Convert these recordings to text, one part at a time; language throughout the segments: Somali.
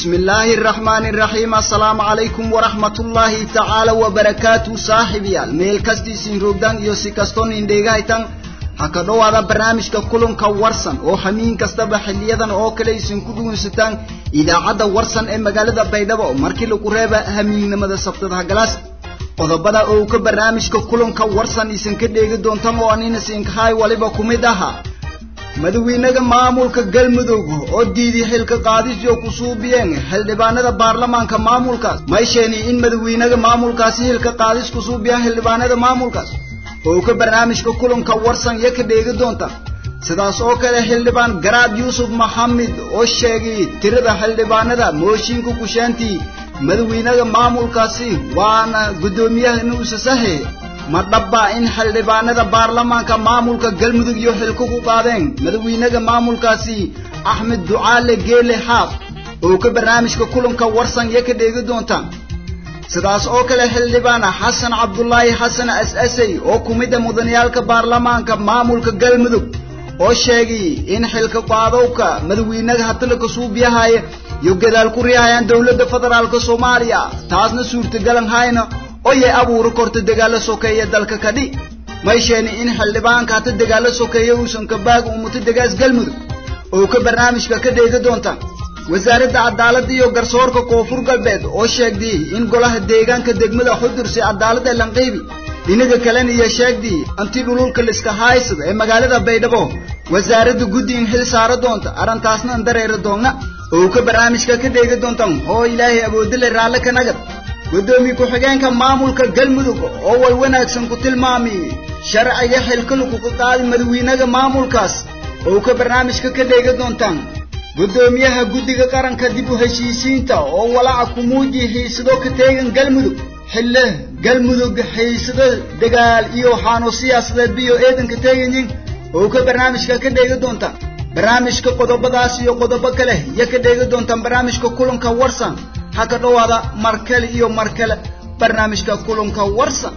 بسم الله الرحمن الرحيم السلام عليكم ورحمة الله تعالى وبركاته صاحبي الميل كستي سنروغدان يوسي كستون انديغايتان haka dhowaada barnaamijka kulanka warsan oo hamiin kastaba xiliyadan oo kale aysan ku dhugunsataan idaacadda warsan ee magaalada baydhabo markii lagu reeba hamiinnimada sabtada galaas qodobada oo ka barnaamijka kulanka warsan isan ka dheegi doontan oo anina siinkahay waliba ku mid ahaa madaxweynaha maamulka galmudug oo diiday xilka qaadis oo ku suubiyeen xildhibaanada baarlamaanka maamulkaas may sheeni in madaxweynaha maamulkaasi xilka qaadis ku suubiyaan xildhibaanada maamulkaas oo ka barnaamijka kulanka warsan iyo ka dheegi doonta sidaas oo kale xildhibaan garaad yuusuf maxamed oo sheegay tirada xildhibaanada mooshinka kushaantii madaxweynaha maamulkaasi waana guddoomiyaha inuusa sahe ma dhabbaa in xildhibaanada baarlamaanka maamulka galmudug iyo xilka ku qaadeen madaxweynaha maamulkaasi axmed ducaale geele xaaf oo ka barnaamijka kulanka warsan iyo ka dheegi doonta sidaas oo kale xildhibaana xasan cabdulaahi xasan as-asay oo ku mida mudaniyaalka baarlamaanka maamulka galmudug oo sheegay in xilka qaadowka madaxweynaha hatalaka suubiyahaya iyo gadaal ku riihayaan dowladda federaalka soomaaliya taasna suurtagalan hayna oo yay abuuri korta dagaalo sokeeya dalka kadhi may sheeni in xildhibaanka hata dagaalo sokeeya uusan kabaaga umuto degaas galmudug oo ka barnaamijka ka dheegi doonta wasaaradda cadaaladda iyo garsoorka koonfur galbeed oo sheegday in golaha deegaanka degmada xudursi cadaaladda lanqiibi dhinaga kalena iyo sheegday anti dhululka liska haysada ee magaalada baydhabo wasaaradda guddi in xil saaro doonta arrintaasna an dareeri doonna oo ka barnaamijka ka dheegi doontan oo ilaahay awoodile raalle ka nagad guddoomiye ku-xigeenka maamulka galmudug oo way wanaagsan ku tilmaamay sharciga xilka laguga qaadi madaxweynaha maamulkaas oo ka barnaamijka ka dheegi doontaan guddoomiyaha guddiga qaranka dib u heshiisiinta oo walaaca ku muuji xiisado ka teegan galmudug xille galmudug xiisado dagaal iyo waxaanu siyaasadeed biyo eedanka teeganyin oo ka barnaamijka ka dheegi doonta barnaamijka qodobadaas iyo qodobo kale iyo ka dheegi doontaan barnaamijka kulanka warsan ha ka dhowaada markale iyo markale barnaamijka kulanka warsan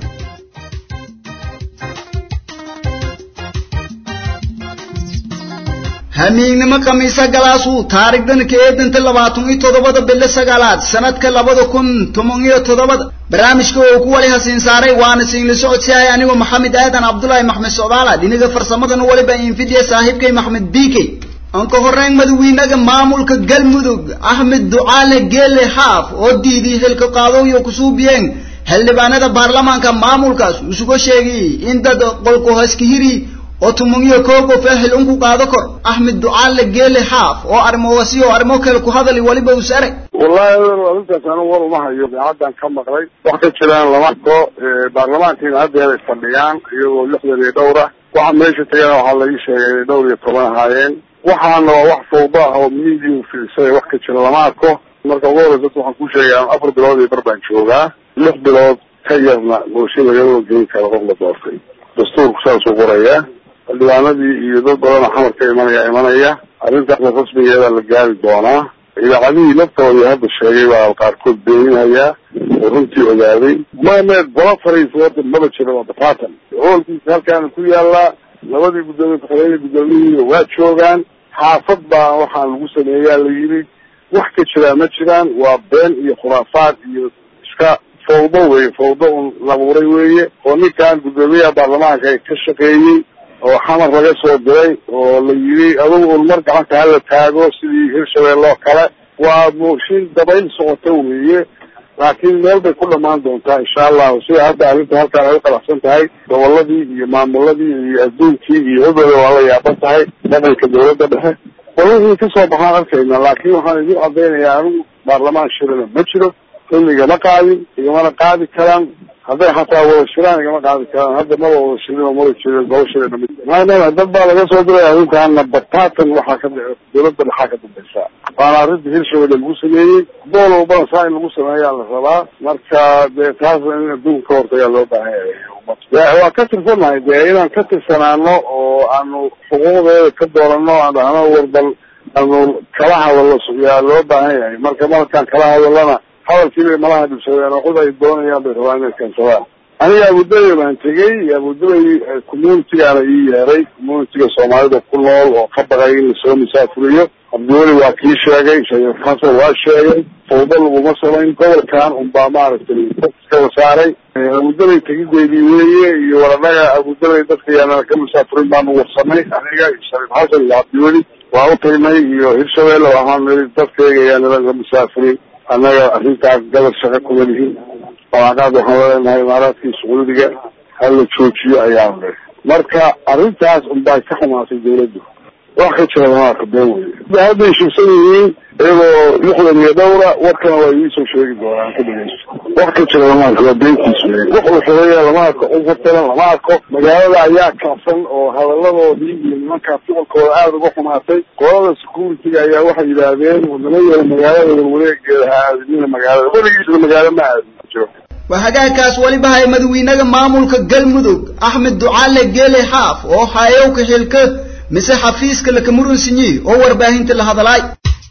hamiignimo khamiisa galaasuu taarikhdan ka eedanta labaatan iyo toddobada bilo sagaalaad sanadka labada kun toban iyo toddobada barnaamijka oo ku wali hasiin saaray waana siinla socodsihay anigoo maxamed aadan cabdulaahi maxmed socdaala dhinaga farsamadana waliba infidiya saaxiibkay maxmed bike aan ka horreyn madaxweynaha maamulka galmudug axmed ducaale geele xaaf oo diiday xilka qaadooyo kusuubiyeen xildhibaanada baarlamaanka maamulkaas isuga sheegay in dad qolku haskihiri oo tumangiyo koo qof ee xil unku qaado kor axmed ducaale geele xaaf oo arrimowasi oo arrimo kale ku hadali waliba uu saray wallahi arrintaas anigu war uma hayo idaacaddan ka maqlay wax ka jiraan lama arko baarlamaankiina haddeer ay fadhiyaan iyagoo lixdan iyo dhowr ah waxa meesha tagana waxaa laii sheegay inay dhowr iyo toban ahaayeen waxaana waa wax fawda ah oo miidiya fiirsay wax ka jira lama arko marka ugu horeysa dadka waxaan ku sheegaa afar bilood iyo bar baan joogaa lix bilood ka yarna bulsha lagama geyn karo qof la doortay dastuurku saasuu qorayaa xildhibaanadii iyo dad badanoo xamar ka imanaya imanaya arrintaasna rasmigeeda la gaari doonaa idaacadihii laftoodii hadda sheegay baa qaarkood beeninayaa oo runtii ogaaday mame gola fariisa horta maba jira waa batatan hoolkiisa halkaana ku yaallaa labadii guddoomiye ku-xigeenka guddoomiyihiina waa joogaan xaafad baa waxaan lagu sameeyaa la yidhi wax ka jiraa ma jiraan waa been iyo khuraafaad iyo iska fawdo weye fawdo un labuuray weeye oo ninkan guddoomiyaha baarlamaanka ka shaqeeyey oo xamar laga soo diray oo la yidhi adugu un mar gacanta hala taago sidii hirshabelle oo kale waa mooshin dabayl socota weeye laakiin meel bay ku dhamaan doontaa insha allahu sida hadda arrinta halkaan ay u qalacsan tahay goboladii iyo maamuladii iyo adduunkii iyo cidooda waa la yaaban tahay dhaqanka dawladda dhexe wixii kasoo baxaan arkayna laakiin waxaan idin cadaynayaa anigu baarlamaan shirana ma jiro xilli igama qaadin igamana qaadi karaan hadday xataa wada shiraan igama qaadi karaan hadda maba wada shirin oo mara jirin gobo shirana mid maadaama dad baa laga soo diray arrintaana batatan waxaa ka dawladda dhexaa ka dambaysa waana arrinta hirshabelle lagu sameeyey bool walbana saa in lagu sameeyaa la rabaa marka dee taasna in adduunka ka hortagaa loo baahan yahay waa ka tirsanahay dee inaan ka tirsanaano oo aanu xuquuqdeeda ka doorano aan dhahno warbal aanu kala hadallo yaa loo baahan yahay marka markaan kala hadalana hadalkiibay malaha dhibsadeen oo cid ay doonayaan bay rabaan inay keensadaan aniga abudabay baan tegey abudabay communitigaana ii yeeray communitiga soomaalida ku nool oo ka baqay in lasoo misaafuriyo cabdiweli waa kii sheegay shariif xasan waa sheegay fawdo laguma samayn gobolkan unbaa maaragtay iska wasaaray abudabay tegideedii weeye iyo waradhaga abudabay dadka yaanana ka musaafirin baanu warsanay aniga iyo shariif xasan iyo cabdiweli waa u tagnay iyo hirshabelle waxaan niri dadkayga yaanala ka musaafirin annaga arrintaas gabal shaqo kuma lihin balaqaad waxaan leenahay imaaraadkii sacuudiga hala joojiyo ayaan niri marka arrintaas unbaa ka xumaatay dawladdu wax ka jira lamaaka been weye hadday shubsan yihiin iyagoo lixdan iyo dhowra warkana waa idiisoo sheegi doonaan ka dhegeysto wax ka jira lama arko waa beentiis wey wax uu xureeya lama arko ufartalan lama arko magaalada ayaa kacsan oo hadaladoodii iyo nimankaa ficilkooda aada uga xumaatay qolada security-ga ayaa waxay yidhaahdeen wadamayaha magaalada warwareegeeda ha aadinina magaalada weligiisna magaalo ma aadin jiro waa hagaagkaas weliba hay madawiinaga maamulka galmudug axmed ducaale geele xaaf oo hayowka xilka mise xafiiska lakamurunsinyi oo warbaahinta la hadalaay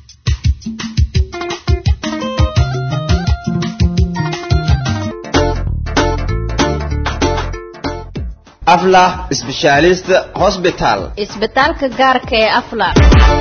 aflah specialist hospital isbitaalka gaarka ee afla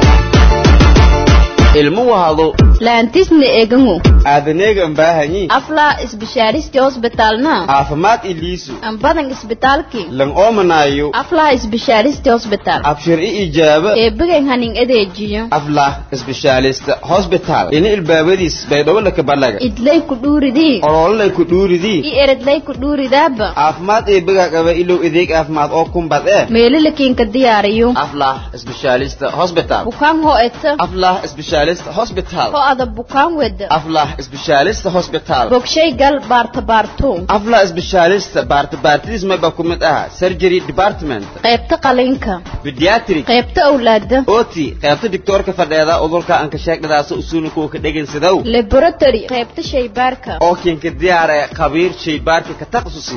ilmo wahado laantisna egangu aadaneegan baahanyi afla isbishaaristi hosbitalna caafimaad iliisu ambadan isbitaalki lan oomanaayo afla isbishaaristi hosbital abshir i ijaaba eebigan hanin adeejiyo aflah specialist hospital ini ilbaabadiis baydhowolaka balaga idlay ku dhuuridii olololay ku dhuuridii i eredlay ku dhuuridaaba caafimaad eebiga qaba ilow adeeg caafimaad oo kumbad ee meelalakiinka diyaariyo aflah specialist hospital bukaan ho eta aflah specialist hospital ho ada bukaan weda aflah specialist hospital bogshay gal baarta baarto aflah specialist baarta baartidiis mayba ku mid aha surgery department qaybta qalinka pediatric qaybta awlaada oti qaybta doctoorka fadheeda udurka aan ka sheegdadaas usuuna kuwa ka dhegaysadow laboratory qaybta shaybaarka oo kinka diyaar ee khabiir shaybaarka ka takhasusi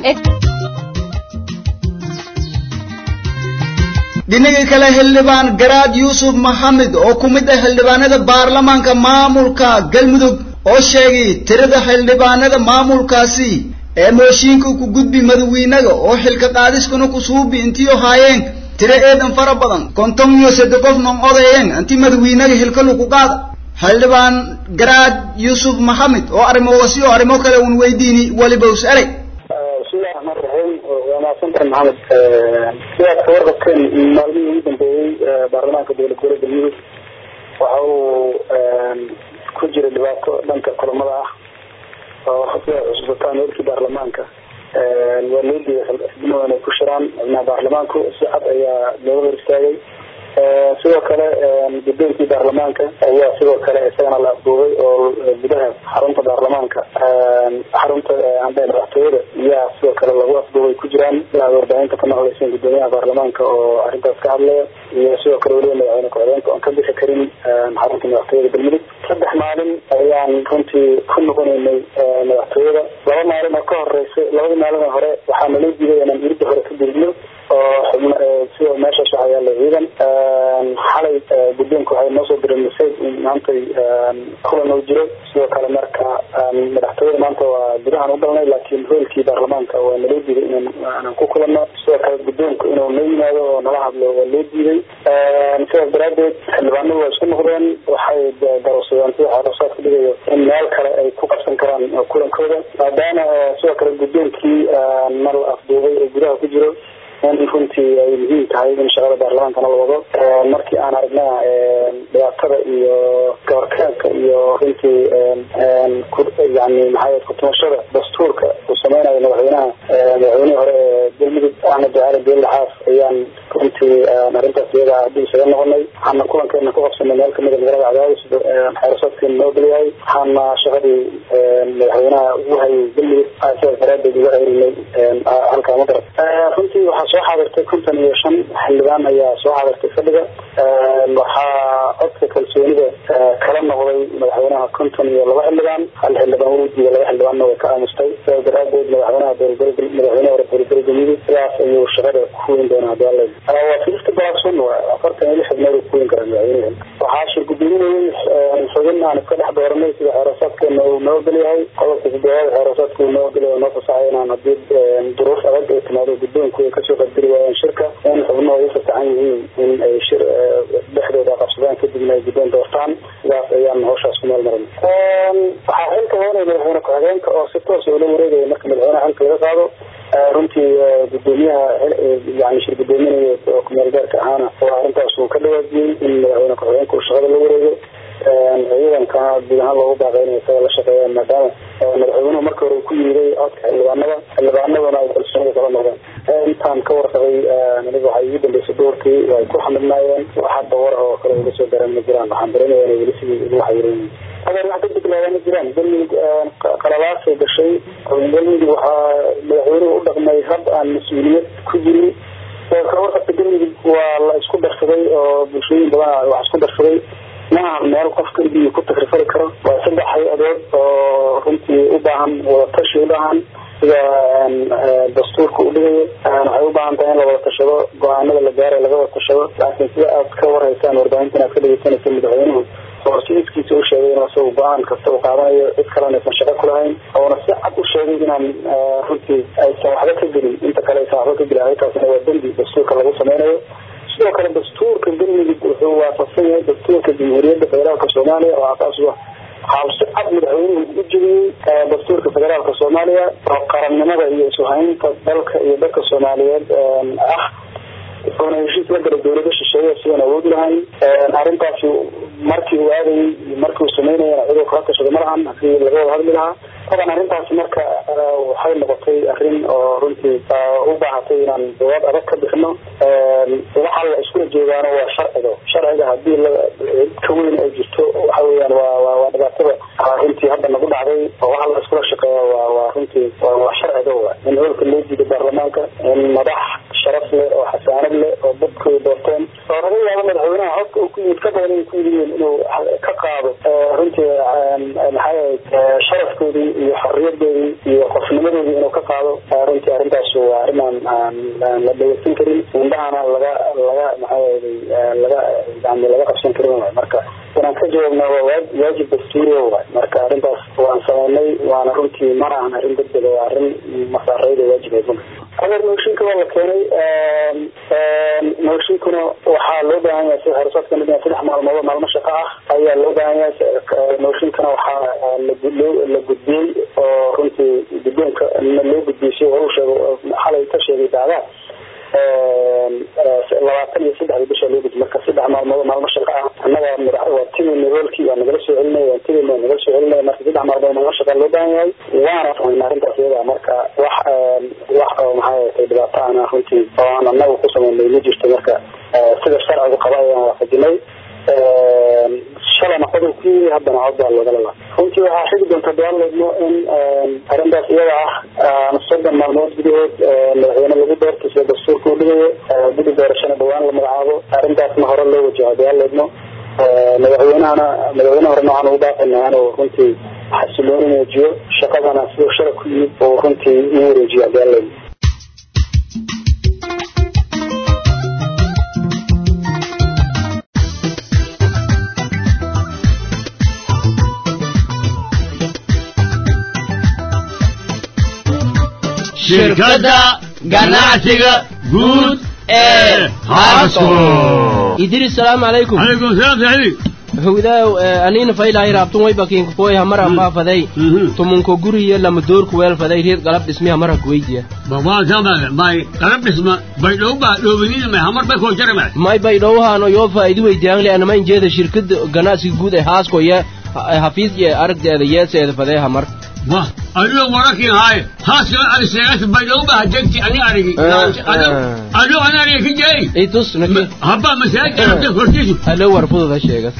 dhinaga kale xildhibaan garaad yuusuf maxamed oo ku mid ah xildhibaanada baarlamaanka maamulka galmudug oo sheegay tirada xildhibaanada maamulkaasi ee mooshiinka ku gudbi madawiinaga oo xilka qaadiskuna ku suubi intiyo haayeen tiro eedan fara badan konton iyo saddex qof non odayen inti madawiinaga xilka lagu qaada xildhibaan garaad yuusuf maxamed oo arrimoogasi oo arrimo kale un weydiini weliba us erey bismillahi raxmaan raxiim waa mahadsantahay maxamed sidaad ka warqabteen maalmihii ugu dambeeyey baarlamaanka dowlad goboleedka galmudug waxa uu ku jira dhibaato dhanka kulamada ah oo sidaad xusuusataan warkii baarlamaanka waa loo diiday xildhibaan inay ku shiraan xubnaha baarlamaanku si cad ayaa looga hor istaagay sidoo kale gudoonkii baarlamaanka ayaa sidoo kale isagana la afduubay oo gudaha xarunta baarlamaanka xarunta ande madaxtooyada ayaa sidoo kale lagu afduubay ku jiraan inaad warbaahinta ka maqlayseen gudoomiyaha baarlamaanka oo arrintaas ka hadlaya iyo sidoo kale weliba madaxweyne ku-xigeenka oon ka bixi karin xarunta madaxtooyada galmudug saddex maalin ayaan runtii ku noqonaynay madaxtooyada laba maalin oo ka horeysay labadii maalin oo hore waxaa naloo diiday inaan irida hore ka dirigno oo xubn sida meeshaas waxaa yaala ciidan xalay guddoonka waxay noo soo direen masaj in maantay kulan oo jiro sidoo kale marka madaxtooyada maanta waa gudahaan u galnay laakiin hoolkii baarlamaanka waa naloo diiday inaan aanan ku kulanno sidoo kale guddoonku inuu noo yimaado oo nala hadlo waa loo diiday sidaas daraadeed xildhibaanadu waa isku noqdeen waxay daroosadeen sida xeerasaad ku dhigayo in meel kale ay ku qabsan karaan kulankooda maadaama sidoo kale guddoonkii nal afduubay ee gudaha ku jiro in runtii ay muhiim tahay in shaqada baarlamaankana la wado markii aan aragna dhibaatada iyo gabarkaanka iyo runtii yani maxaa kutumashada dastuurka uu sameynayo madaxweynaha madaxweynihii hore ee galmudug axmed ducaale geelle xaaf ayaan runtii arrintaas iyada haddii isaga noqonay waxaana kulankeena ku qabsanay meel kamida magaalada cadaadis xeerasaadkeena noo gelyahay waxaana shaqadii madaxweynaha ugu hayay galmudug sidaas daraadeed uga ceyrinay halkaa ma garat runtii waxaa soo xaadirtay konton iyo shan xildhibaan ayaa soo xaadirtay fadhiga waxaa codka kalsoonida kala noqday madaxweynaha konton iyo laba xildhibaan hal xildhibaan wuu diiday laba xildhibaanna way ka aamustay sidaas daraadeed madaxweynaha dowlad madaxweynaha hore dowladgoboleed galmudug sidaas ayuu shaqada ku weyn doonaa hadii alla waa fifty baasun afartan iyo lix xubnood uu ku weyn karaa madaxweynaha waxaa shirgudoonayay xubin aan iska dhex dooranay sida xeerasaadkeena uu noo ogolyahay qodobka sideedaad xeerasaadka uu noo ogolyahay noo fasaxay inaan hadii duruuf adag ay timaado guddoonku ay kasoo qadiri waayaan shirka in xubnuhu ay ufasaxan yihiin in ay shir dhexdooda qabsadaan kadibna ay guddoon doortaan sidaas ayaan hawshaas ku meel marin waxaa xilka heenay madaxweyne ku-xigeenka oo si toos ula wareegaya marka madaxweynaha xilka laga qaado runtii gudoomiyaha yani shir gudoominaya oo kumeel gaarka ahaana oo arrintaas uu ka dhawaajiyey in madaxweyne ku-xigeenka uu shaqada la wareego ciidankana guud ahaan loogu baaqay inay isaga la shaqeeyaan maadaama madaxweynuhu marka hore uu ku yiiday codka xildhibaanada xildhibaanaduna ay kalsoonida kala noqdeen intaan ka warqabay aniga waxay igu dambeysay doorkii way ku xamidnaayeen wax hadda war oo kale uga soo garan ma jiraan waxaan dareemaya inay weli sidii ugu waxyiran adeer wax degdeg lagaa ma jiraan galmudug qalabaasay gashay galmudug waxaa madaxweynuhu u dhaqmay hab aan mas-uuliyad ku jirin kawarqabka galmudug waa la isku darsaday oo bulshooyin badan wax isku darsaday maaha meel qof keligii ku takrifari karo waa saddex hay-adood oo runtii u baahan wadatashi u baahan sida dastuurka u dhigayo waxay u baahan tahay in la wada tashado go-aanada la gaaray laga wada tashado laakiin sida aad ka warhaysaan warbaahinta inaad ka dhegeysanaysa madaxweynuhu oo si iskiisa u sheegay inuu isagu go-aan kasta uu qaadanayo cid kalena aysan shaqo ku lahayn oona si cad u sheegay inaan runtii aysan waxba ka gelin inta kale aysan waxba ka gelin arrintaasna waa dembi dastuurka lagu sameynayo sidoo kale dastuurka galmudug wuxuu waafaqsan yahay dastuurka jamhuuriyadda federaalka soomaaliya oo asaas u ah waxaa si cad madaxweynuhu u jebiyey dastuurka federaalka soomaaliya oo qarannimada iyo isuhaynta dalka iyo dadka soomaaliyeed ah wuxuuna heshiis la galay dawlado shisheeye sidaan awood lahayn arrintaasi markii uu aadayay markii uu sameynayana ciduu kala tashado malahan hadii laga wada hadli lahaa taban arrintaasi marka waxay noqotay arrin oo runtii u baahatay inaan jawaab adag ka bixino waxa la iskula joogaano waa sharciga sharciga hadii ka weyn ay jirto waxa weeyaan waa waa dhibaatada runtii hadda nagu dhacday oo waxa la iskula shaqeeya waa waa runtii waa sharciga wa in holka loo diido baarlamaanka in madax sharaf leh oo xasaanad leh oo dadkooda doorteen oo laga yaabo madaxweynaha codka uu ku yimid ka badan ay ku yimideen inuu ka qaado runtii maxay ahayd sharafkoodii iyo xorriyadoodii iyo qofnimadoodii inuu ka qaado runtii arrintaas waa arrin aan aan aan la dhageysan karin indhahana laga laga maxay ahayday laga yani laga qabsan karin waay marka inaan ka jawaabna waa waajib dastuuriya waay marka arrintaas waan sameynay waana runtii mana ahan arrin degdega waa arrin masaareyda waajib adeer mooshinka waa la keenay mooshinkuna waxaa loo baahan yahay sida xeerasaadka mid saddex maalmood maalmo shaqo ah ayaa loo baahan yahay mooshinkana waxaa la gudbiyey oo runtii guddoonka loo gudbiyey si hore u sheego xalay ka sheegay daadaa labaatan iyo saddexda bisha loo gudbi marka saddex maalmood maalmo shaqo ah annaga waa tigayna hoolkii waa nagala soo celinay waan tigayna waa nagala soo celinay marka saddex maalmood maalmo shaqa loo baahan yahay waana samayna arrintaas iyada marka wax wax oo maxay ahatay dhibaato ana runtii oo aan annaga ku samaynay ma jirto marka sida sharcigu qaba ayaan waafajinay shalana qodob ku yimi haddana cod baa looga lala runtii waxaa xigi doonta daaledno in arrintaas iyada ah soddon maalmood gudahood madaxweyne lagu doorto sida dastuurka u dhigayo gudi doorashana dhawaan la magacaabo arrintaasna hore loo wajaho daaledno madaxweynahana madaxweyne horena waxaan ugu baaqaynaa inuu runtii xasilooni muujiyo shaqadana siduu shalay ku yimid oo runtii u wareejiyo daaledno shirkadda ganacsiga guud ee haasco idris salaamu calaykum calaykum salaam saxiib howdaaw aniina faylahay raabtun way bakiinka kuway hamara faafaday tumunko guriya lama doorku weelfaday reed galab dhismi hamara kuweydiya babaa samale may qalab dhisma bay dhowba dhowbanina may hamar bay koo jarama may bay dhowhaano yoo faa'iidi weydiyaan le anama injeeda shirkada ganacsiga guud ee haasko ye hafiis ye aragdeeda yeeseeda fadee hamar wah adigo warakin haaye haaskala ani sheegas bay dhowba hajegti ani arigi adigo ani arigi ka jeey itus naki habba masaajid arabta hortiisu halo war fududa sheegas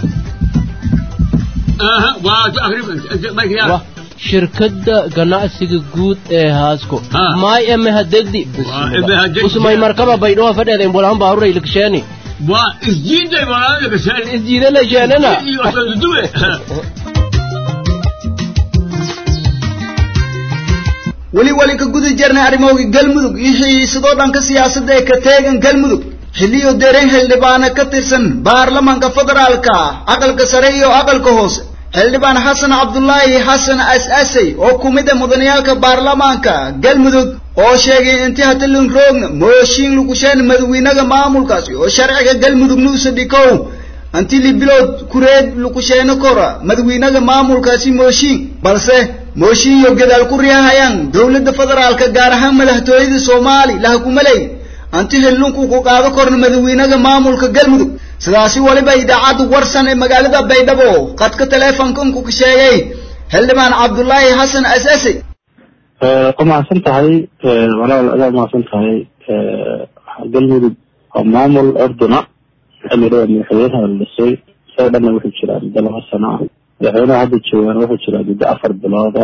aha waa akrib bay wah shirkadda ganacsiga guud ee haasko Ha. maay eme hadegdi Waa eme hadegdi. usmay markaba baydhoha fadheeda imbolahan baaruray liksheni waa isjiiday walaalo gashaan isjiida la sheenana iyo sanduwe weli wali ka guda jirnay arrimooga galmudug iyo xiisadoo dhanka siyaasadda ee ka teegan galmudug xilliyo dereen xildhibaana ka tirsan baarlamaanka federaalka aqalka sare iyo aqalka hoose xildhibaan xasan cabdulaahi xasan as-asey oo ku mid ah mudaniyaalka baarlamaanka galmudug oo sheegay intii hatalin roogna mooshiin lugusheen madawiinaga maamulkaasi oo sharciga galmudug nuusa dhikow anti libilood kureed lukusheeno kora madawiinaga maamulkaasi mooshiin balse mooshiin iyo gadaal ku riihayaan dowladda federaalka gaar ahaan madaxtooyada soomaali laha kumaley anti hillunku ku qaado korna madawiinaga maamulka galmudug sidaasi waliba idaacadda warsan ee magaalada baydhabo qadka teleefonkanku ka sheegay xildhibaan cabdulaahi xasan asase waa mahadsan tahay walaal adaa mahadsan tahay galmudug waa maamul orduna xilligaa madaxweynaha la dhisay isaga dhanna wuxuu jiraa muddo laba sano ah madaxweynaha hadda joogaan wuxuu jiraa muddo afar bilooda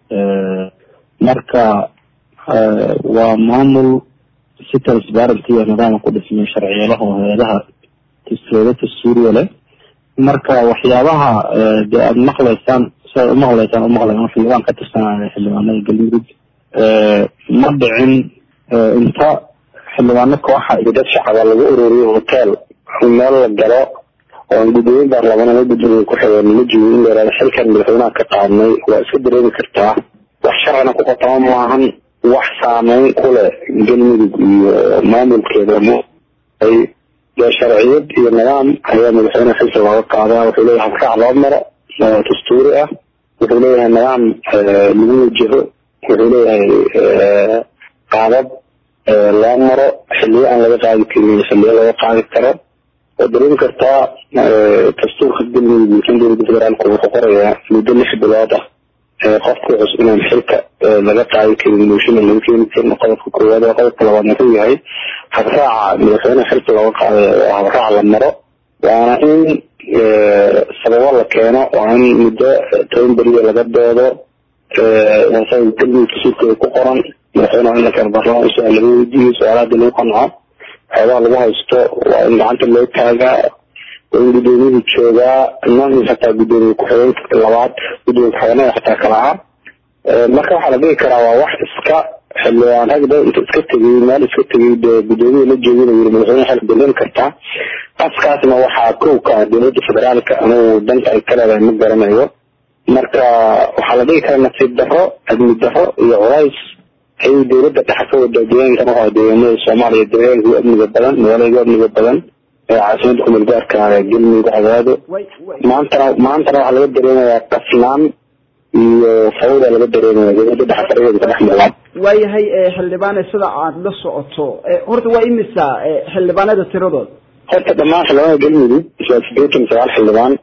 marka waa maamul si transparent iyo nidaama ku dhismay sharciyalaha oo hay-adaha dowlada dastuuriya leh marka waxyaabaha dee aada maqlaysaan siaad umaqlaysaan umaqlayan xildhibaan ka tirsanaya xildhibaanada galmudug ma dhicin inta xildhibaano kooxa iyo dad shacaba lagu ururiyo hotel meel la galo oo gudooyin baarlamaan la gudoomiye ku-xigeen ma jiro in la yihahdo xilkan madaxweynaha ka qaadnay waa iska dareemi kartaa wax sharcina ku qatama maahan wax saameyn ku leh galmudug iyo maamulkeeda ay dee sharciyad iyo nidaam ayaa madaxweyneha xilka looga qaadaa wuxuu leeyahay habraac loo maro dastuuri ah wuxuu leeyahay nidaam lagu wajaho wuxuu leeyahay qaadab loo maro xiliyo aan laga qaadi karin xiliyo laga qaadi karo oo dareemi kartaa dastuurka galmudug miisan dowladda federaalku wuxuu qorayaa muddo lix bilood ah qofka cusub inaan xilka laga qaadi karin mooshin laga keeni karin qodobka koowaad oo qodobka labaad wuxuu yahay habraaca madaxweyneha xilka looga qaaday oo habraac la maro waana in sababo la keeno waa in muddo toban beriya laga doodo galmudug dastuurkeeda ku qoran madaxweyneha in la keeno baarlamaan su-aal laga weydiiyo su-aalaadii lagu qanco waxyaabaha lagu haysto waa in gacanta loo taagaa waa in gudoomiyuhu joogaa noocis xataa gudoomiye ku-xigeenka labaad gudoomiye ku-xigeenada xataa kala ah marka waxaa la dhigi karaa waa wax iska xildhibaan ragda inta iska tegay meel iska tegay dee gudoomiya la joogin yiri madaxweyne xilka dareemi kartaa qaskaasna waxaa kow ka ah dowladda federaalka anigu danta ay ka leedahay ma garanayo marka waxaa la dhigi karaa nasiib darro amni darro iyo culays ayay dowladda dhexe ka wadaa deegaankan waxaa deegaanada soomaaliya deegaanka ugu amniga badan magaalada ugu amniga badan ee caasimada kumeel gaarka galmudug cadaado maantana maantana waxaa laga dareemayaa qasnaan iyo fawda laga dareemaya dowladda dhexe farageeda ka dhex muuqan waayahay xildhibaane sida aada la socoto horta waa imisa xildhibaanada tiradood horta dhammaan xildhibaanada galmudug waa sideetan sagaal xildhibaan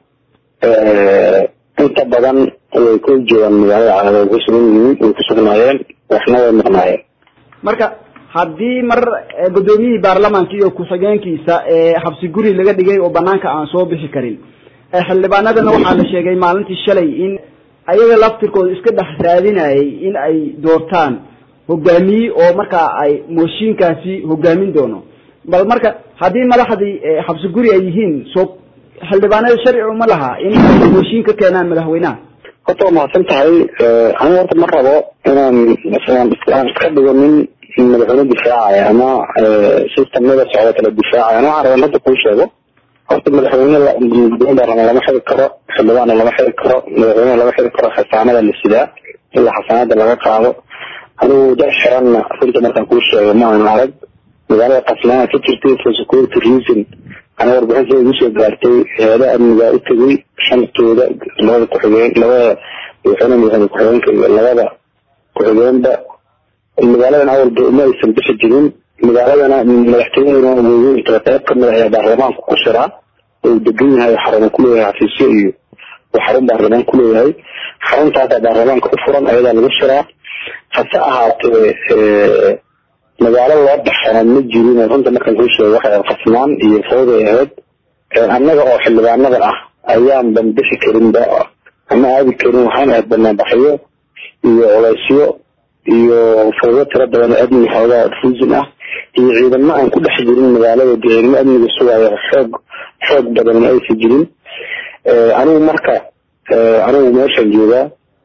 inta badan way ku joogaan magaalada cadaado way ku sugan yihiin way ku sugnaayeen waxna way maqnaayeen marka haddii mar gudoomiyihii baarlamaanka iyo ku-xigeenkiisa xabsi guri laga dhigay oo banaanka aan soo bixi karin xildhibaanadana waxaa la sheegay maalintii shalay in ayaga laftirkooda iska dhex raadinayay in ay doortaan hogaamiye oo markaa ay mooshiinkaasi hogaamin doono bal marka haddii madaxdii xabsi guri ay yihiin soo xildhibaanada sharci uma laha in ay mooshiin ka keenaan madaxweynaha horta waa mahadsan tahay anigu horta ma rabo inaan aan iska dhigo nin madaxweyne difaacaya ama systemnada socda kala difaacaya ana waxaan rabaa hadda kuu sheego horta madaxweyne gudoomiye baarlamaan lama xiri karo xildhibaanna lama xiri karo madaxweyne lama xiri karo xasaanada la sidaa ilaa xasaanada laga qaado anigu dad xiranna runta markaan kuu sheego ma aan arag magaalada qasnaana ka jirtay for security reason ana warbixin sida igu soo gaartay hay-adaha amnigaa u tegay shantooda labada ku-xigeen labada madaxweyne madaxweyne ku-xigeenka iyo labada ku-xigeenba magaaladan awalba uma aysan bixi jirin magaaladana madaxtooyadana weynta qayb kamid ayaa baarlamaanku ku shiraa oo degan yahay xarumo kuleeyahay xafiisyo iyo xarun baarlamaan kuleeyahay xaruntaasaa baarlamaanka u furan ayadaa lagu shiraa hase ahaatee magaalo loo dhaxana ma jirin runta markaan kuu sheego waxay qasnaan iyo fawday ahayd annaga oo xildhibaanada ah ayaan ban bixi karinba ama aadi karin waxaan ahayd banaanbaxyo iyo culaysyo iyo fawdo tiro badan oo amni xoogaa ruusin ah iyo ciidamo aan ku dhex jirin magaalada dee ciidamo amniga sugaayo xoog xoog badan ma aysan jirin anigu marka anigu meeshaan joogaa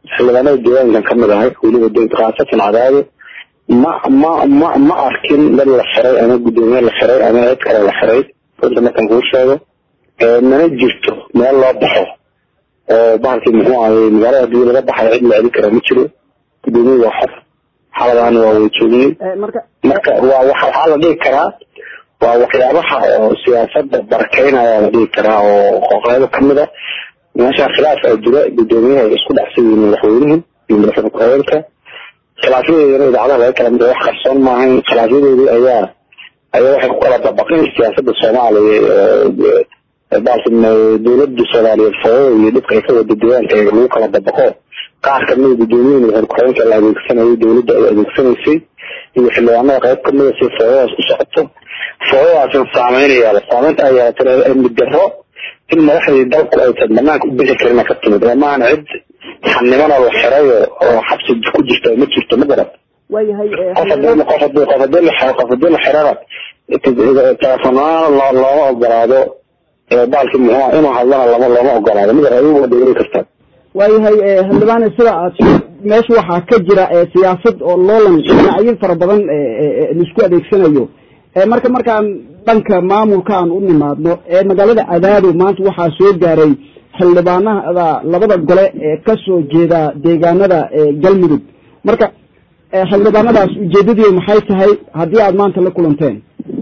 xildhibaanada deegaankan kamid ahay weliba de khaasatan cadaado ma ma ma ma arkin dad la xiray ama guddoomiye la xiray ama cid kale la xiray runta markaan kuu sheego mana jirto meel loo baxo oo bahalkii muxuu ahay magaalada hadii laga baxayo cid la celin karaa ma jiro guddoomiye waa xor xaladaana waa wada joognay marka waa waxa waxaa la dhihi karaa waa waxyaabaha oo siyaasada barakeynaya la dhihi karaa oo qoqeybo kamid a meesha khilaaf aa jira guddoomiyaha ay isku dhacsan yihiin madaxweynuhu iyo madaxweyne ku-xigeenka khilaafyadeedana idaacadaha laga kala mida wax qarsoon maahayn khilaafyadeedii ayaa ayaa waxay ku kala dabaqeen siyaasada soomaaliya baalki dowlada soomaaliyeed foodo iyo dhibka ay ka wada deegaanka lagu kala dabaqo qaar kamida guddoomiyaha madaxweyne ku-xigeenka la adeegsanayay dowladda ay adeegsanaysay iyo xildhibaanada qayb kamida si foodadaas u socoto foodadaasna saameynaya saameynta ay yeelatana amni daro in madaxdii dalku aysan banaanka u bixi karin ka timid oo maahan cid xanimana la xirayo oo xabsi ku jirta ma jirto ma garan waayahay qof hadii qof hadii qof hadii la xiro qof hadii la xirana telefonaana looma ogolaado baalki muxuu inuu hadlana lama looma ogolaado ma garan adigu waa dhegri kartaa waayahay xildhibaane sida aad meesha waxaa ka jira siyaasad oo loolan dhinacyo fara badan laisku adeegsanayo marka markaan dhanka maamulka aan u nimaadno ee magaalada cadaado maanta waxaa soo gaaray xildhibaanada labada gole ee kasoo jeeda deegaanada galmudug marka xildhibaanadaas ujeedadii maxay tahay haddii aad maanta la kulanteen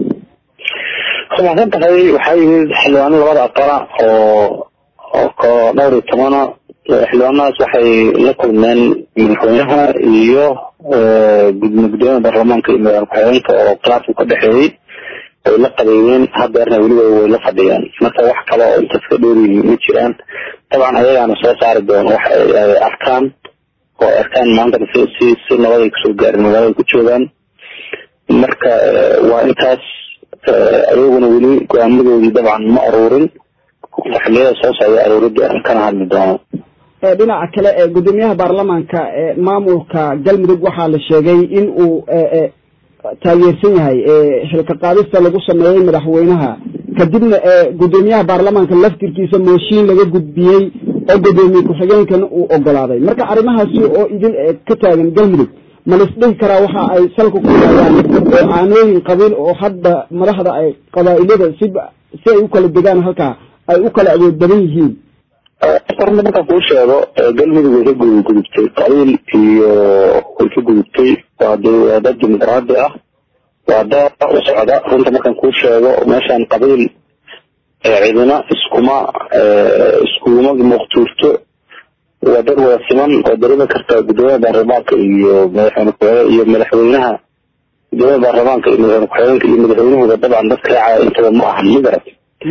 rumaasan tahay waxaa yimid xildhibaano labada aqala oo oo ko dhowr iyo tobana xildhibaanadaas waxay la kulmeen madaxweynaha iyo gudoomiyaha baarlamaanka iyo madaxweyne ku-xigeenka oo khilaafku ka dhexeeyey way la qadeeyeen hadeerna weliba way la fadhiyaan marka wax kale oo intaas ka dheeriyihin ma jiraan dabcan ayagaana soo saari doon wax ay arkaan oo arkaan maantana si si si nabad ay kusoo gaarin magaalada ku joogaan marka waa intaas ayaguna weli go-aamadoodii dabcan ma aruurin xiliyada soo socda aruuridii arrin kana hadli doono dhinaca kale gudoomiyaha baarlamaanka maamulka galmudug waxaa la sheegay in uu taageersan yahay xilka qaadista lagu sameeyey madaxweynaha kadibna gudoomiyaha baarlamaanka laftirkiisa mooshiin laga gudbiyey oo gudoomiye ku-xigeenkana uu ogolaaday marka arrimahaasi oo idin ka taagan galmudug ma laisdhihi karaa waxa ay salka ku hayaan caanooyin qabiil oo hadda madaxda ay qabaa'ilada si si ay u kala degaan halkaa ay u kala awood badan yihiin horta markaan kuu sheego galmudug way ka gudubtay qabiil iyo way ka gudubtay waa de waa dad dimuqraadi ah waa dad u socda runta markaan kuu sheego meeshaan qabiil cidina iskuma iskuma muqtuurto waa dad wada siman oo dareemi karta gudoomiyaha baarlamaanka iyo madaxweyne ku iyo madaxweynaha gudoomiyaha baarlamaanka iyo madaxweyne ku-xigeenka iyo madaxweynahooda dabcan dad raacaya intaba ma ahan ma garat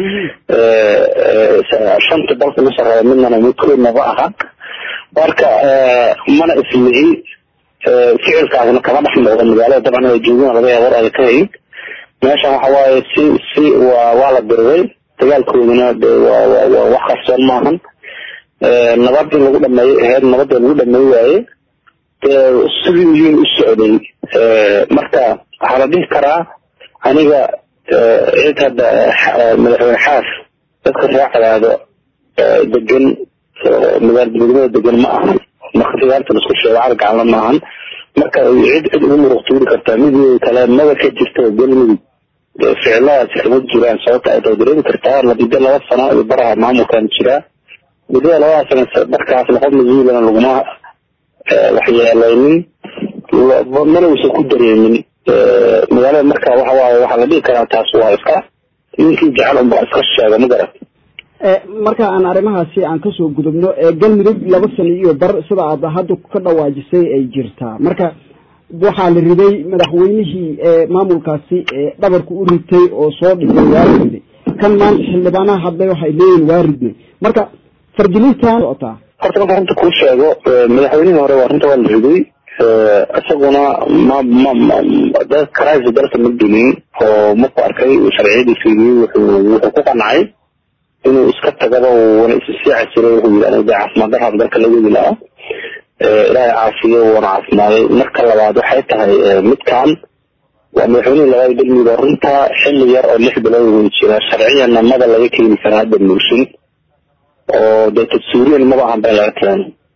shanta dalka la sareeya midnana midkoodna ma aha marka mana islihi ficilkaasna kama dhex muuqda magaalada dabcan ay joogina laga yaabo war ay ka hayn meeshan waxa waaye si si waa waa la diriray dagaalkooduna de waa waa waa wax qarsoon maahan nabad in lagu dhameeyo ahayd nabadda lagu dhameey waaye sidii uyuun u socday marka waxaa la dhihi karaa aniga cid hadda madaxweyne xaaf dadka raacdaado degan magaalada degan ma ahan marka sigaarta laisku sheego cargacalna ma ahan marka cid cid ugu muruq tuuri kartaa mid kale maba ka jirta galmudug ficiladaasi kama jiraan sababta ay tahay dareemi kartaa muddo laba sano iyo baraha maamulkan jiraa muddada labada sano markaas laqof mas-uulana laguma waxyeelaynin mana uusan ku dareemin magaalada marka waxa waaye waxaa la dhihi karaa taas waa iska ninkii jecel unbaa iska sheega ma garat marka aan arrimahaasi aan kasoo gudubno galmudug laba sano iyo bar sida aad hadda ka dhawaajisay ay jirtaa marka waxaa la riday madaxweynihii maamulkaasi dhabarku u ritay oo soo dhigay waa la riday kan maanta xildhibaanaha hadlay waxay leeyihin waa ridnay marka fargelintan socotaa horta marka runta kuu sheego madaxweynihii hore waa runta waa la riday isaguna ma ma ma dad karaasi dalka ma gelin oo marku arkay sharciyadii fiiriyey wuxuu wuxuu ku qancay inuu iska tagaba wana issii casiray wuxuu yidhi aniga caafimaad daraan dalka la wadi lahaa ilaahay caafiyo wuuna caafimaaday marka labaad waxay tahay midkan waa madaxweynihii labaad galmudug oo runta xilli yar oo lix bilood way jira sharciyan namada laga keeni karaa hadda muushin oo dee tadsuuriyan maba ahan ba laga keeno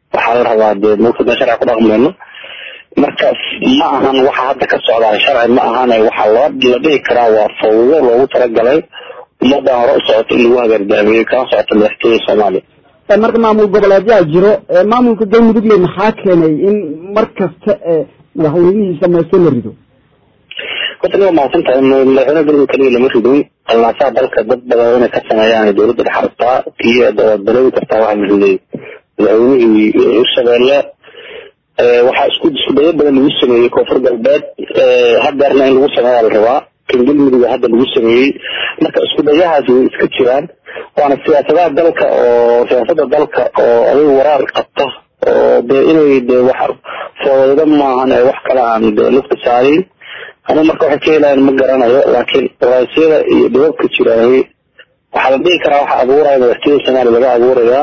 waxaa la rabaa dee mulkada sharci ku dhaqmayno marka ma ahan waxa hadda ka socdaa sharci ma ahan waxaa loo la dhihi karaa waa fawdo loogu talagalay ummadda hore u socota in lagu hagardaamiyey kana socota madaxtooyada soomaaliya marka maamul goboleedyaa jiro maamulka galmudugle maxaa keenay in mar kasta madaxweynihii samaysto la rido horta niga mahadsan tahay madaxweyne galmudug kaliya lama ridin allaasaa dalka dad badan inay ka sameeyaan dowladda dhex rabtaa kii dawaad baloobi kartaa waxaa la riday madaxweynihii hirshabeelle waxaa isku isku dayo badan lagu sameeyey koonfur galbeed hadeerna in lagu sameeyaa la rabaa kan galmuduga hadda lagu sameeyey marka isku dayahaasi way iska jiraan waana siyaasadaha dalka oo siyaasada dalka oo adiga waraar qabta oo dee inay dee wax foodo maahan ee wax kale aan dee lugta saarin anu marka waxay ka helayaan ma garanayo laakiin waraysyada iyo dhibabka jiraaye waxaa la dhihi karaa waxa abuuraya madaxtooyada soomaaliya laga abuurayaa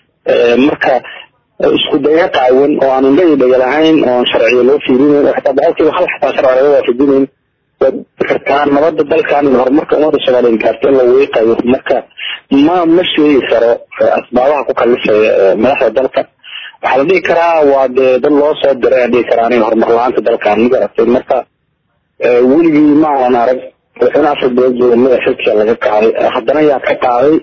marka isku daya qaawan oo aan indha iyo dhega lahayn oon sharciga loo fiirinayn oo xitaa boqolkiiba hal xitaa sharci laga waafajinayn waad kartaa nabada dalkan iyo horumarka ummadda soomaaliyeed gaarta in la weeqayo marka ma ma sheegi karo asbaabaha ku kalifaya madaxda dalka waxaa la dhihi karaa waa dee dad loo soo diray aan dhihi karaa aniga horumar la-aanta dalkan ma garatay marka weligii ma aanan arag madaxweyne afar bilood gobolada xilkiga laga qaaday haddana yaa ka qaaday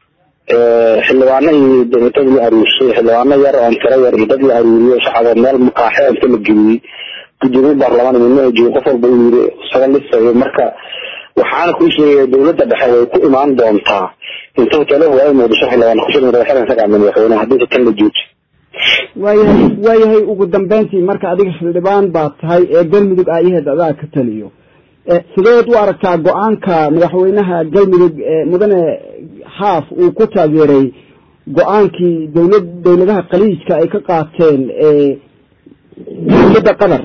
xildhibaano iyo dad la aruursay xildhibaano yar oon tiro yar iyo dad la aruuriyo shacaba meel maqaaxe inta la geliyey gudoomiye baarlamaan midna joogo qof walba uu yiri isaga lisayo marka waxaana kuu sheegaya dowladda dhexe way ku imaan doontaa inta hoteelo waayo muqdisho xildhibaan ku shirin madaxweyne isaga madaxweyne haddii tan la jooji waayahay waayahay ugu dambeyntii marka adiga xildhibaan baa tahay ee galmudug aayaheed adaa ka taliyo sideed u aragtaa go-aanka madaxweynaha galmudug mudane xaaf uu ku taageeray go-aankii dowlad dowladaha khaliijka ay ka qaateen dowladda qatar